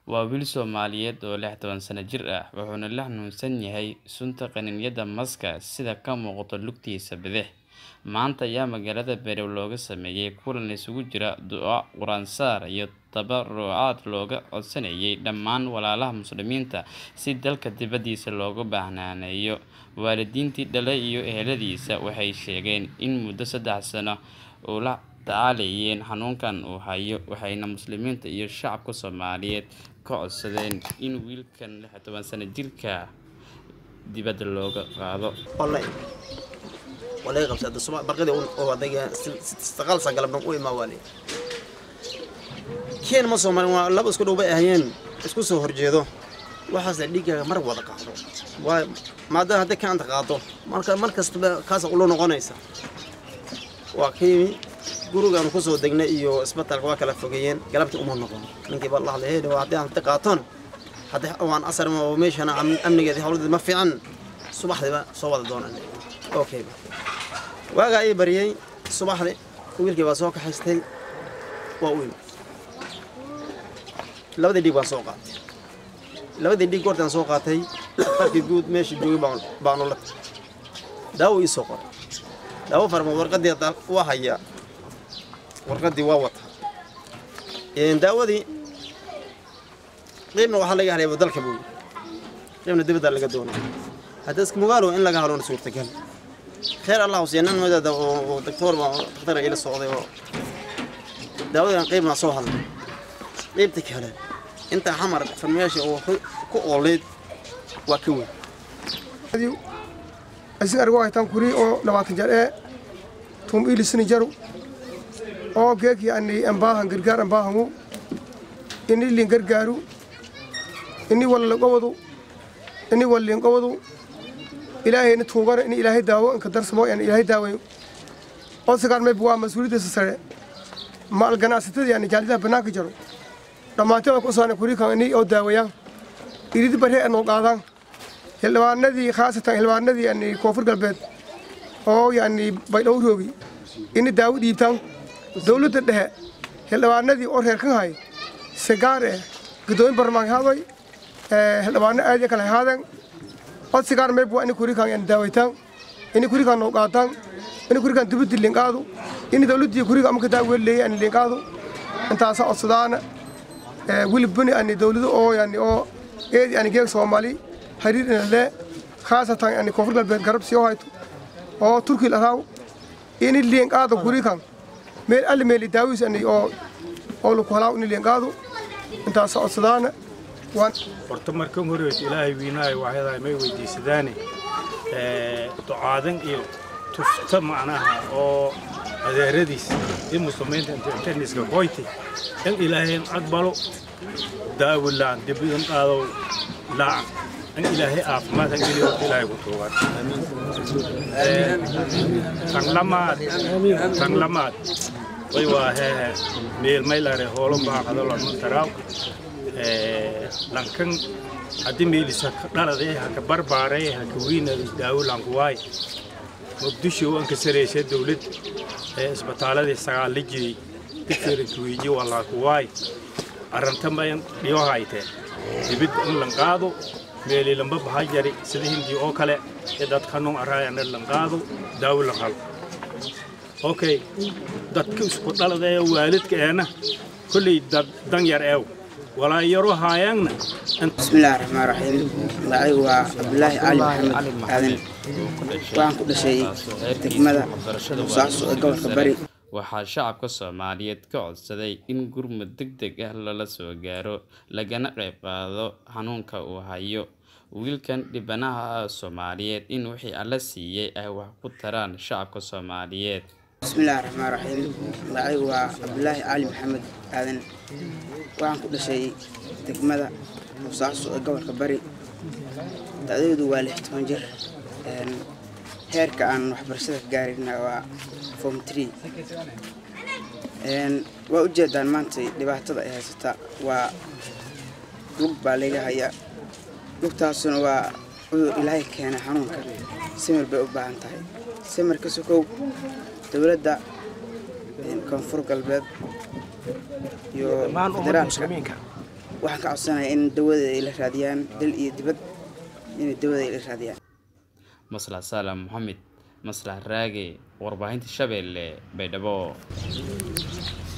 waa wiil Soomaaliyeed oo lix toban sano jir ah wuxuuna la xanuunsan yahay sunta qaniinyada maska sida ka muuqata lugtiisa bidix maanta ayaa magaalada Berew looga sameeyay kulan isugu jira duco quraan-saar iyo tabarucaad looga codsanayay dhammaan walaalaha muslimiinta si dalka dibadiisa looga baahnaanayo waalidiintii dhalay iyo eheladiisa waxay sheegeen in muddo saddex sano uu la tacaalayeen xanuunkan uu hayo waxayna muslimiinta iyo shacabka Soomaaliyeed ka codsadeen in wiilkan lix toban sano jirka dibadda looga qaado والله ولا يغمس هذا الصبح برقدي هو هذا استقال سجل بنو قوي ما والي كين ما صومر ما لبس كده بقى هين اسكو سو هرجيدو waxaas dhiiga mar wada qaado waa maadaama hadda kaanta qaado marka mar kastaba kaas u noqonaysa waa kiimi gurigaan ku soo degnay iyo isbitaalka waa kala fogeeyeen galabtii uma noqon ninkii baa la hadlay heedha waa haddii aan ta qaatoon haddii waan asar ma oo meeshana amnigeedii hawladeed ma fiican subaxdiiba soo wada doonaan okay waagaa ii bariyey subaxdii wiilkii baa soo kaxaystay waa u yimid labadii dhiig baan soo qaatay labadii dhiig goortaan soo qaatay farkii guud meesha joogay baan baanu la daawo ii soo qoray daawo farma warqadii waa hayaa warqadii waa wata daawadii qiibna waxaa laga helay dalka buu qiibna dibadda laga doonay hadda iska mugaalo in laga haloona suurtagal خير الله وسينا مدد ودكتور دكتور إلى السعودية داود قيب ما صوها قيبتك هلا أنت حمر فرمياشي وكوليد وكوي asi argo haytaan kuri oo labaatan jar ee tum ilisini jaru oo geeki ani ambaahan gargaar ambaahangu ini lin gargaaru ini walla gobadu ini wallin gobadu ilaahayna tuugana in ilaahay daawo inka darsamo yani ilaahay daawayo odsigaan mayb waa mas-uuliyaddiisa sare maal ganacsatada yani jaalidaha bannaanka jaro dhammaantada ku saana kurikan ini oo daawayaan iridi barre anoo qaadaan xildhibaanadii khaasatan xildhibaanadii yani koonfur galbeed oo yani baydhowroogi ini daawo dhiibtaan dawladda dhexe xildhibaanadii oo reerkan hay sigaar eh gudoomin barlamaanka hadoy xildhibaano aad iyo kale haadeen odsigaan mayb waa ini kurikan yani daawaytaan ini kurikan noo qaataan ini kurikan dibaddi linqaadu ini dawladdii kuriga amaka daaweleeyay ani linqaadu intaasa codsadaana wilibani ani dawlado oo yani oo eedi ani geeg soomaali xiriir inale khaasatan yani koonfur galbeed garab sii hayto oo turki laraaw ini linqaado kurikan meel alli meeli daawis ani oo oo laku halaaw ini linqaadu intaasa codsadaana horta markan horeys ilaahay wiinaayo waxyadaa may weydiisadaane ducaadan iyo tufta macnaha oo adeeradiis iyo muslimiinta inta internetka qoyti in ilaahayn aqbalo daawilaan dibidan qaadow laacan in ilaahay caafimaad han geliyo ilaahay ku tuugan tan lamaad tan lamaad way waa hehe meelmaylare hoolo baaqado lama taraaw lankan haddii meelisa dhaladay haka barbaaray haka wiinada daawo lankuwaay muqdisho anka saraysa dawlad ee isbitaaladii sagaal la jiray digfirinkuwiiji walaakuwaay arrantamayan dhiyo hayteen dibid in lanqaado meeli lamba baha jari sida hindii oo kale ee dadkanun araayana lanqaado daawo la hal okay dadka isku dhalada ee waalidka eena kolley dan yar eew walaa yaro haayaanna بسم الله الرحمن الرحيم magacaygu waa cabdulaahi cali maxamed aadan waxaan ku dhashay degmada musaaso ee gobolka bari waxaa shacabka Soomaaliyeed ka codsaday in gurmud degdeg ah lala soo gaaro lagana qayb qaado xanuunka uu hayo wiilkan dhibanaha ah Soomaaliyeed in wixii alla siiyay ay wax ku taraan shacabka Soomaaliyeed بسم الله الرحمن الرحيم magacaygu waa cabdulaahi cali maxamed aadan waxaan ku dhashay degmada musaaso ee gobolka bari da'daydu waa lix toban jir heerka aan waxbarashada ka gaarina waa form tree waa ujeedaan maanta dhibaatada ay haysata waa lug baa laga hayaa lugtaasuna waa cudur ilaahay keena xanuunka samir bay u baahan tahay samirka sokow dowladda koonfur galbeed iyo federaalka waxaan ka codsanayaa in dawada ay la raadiyaan dal iyo dibad inay dawada ay la raadiyaan maslax saalam maxamed maslax raage warbaahinta shabeelle baydhabo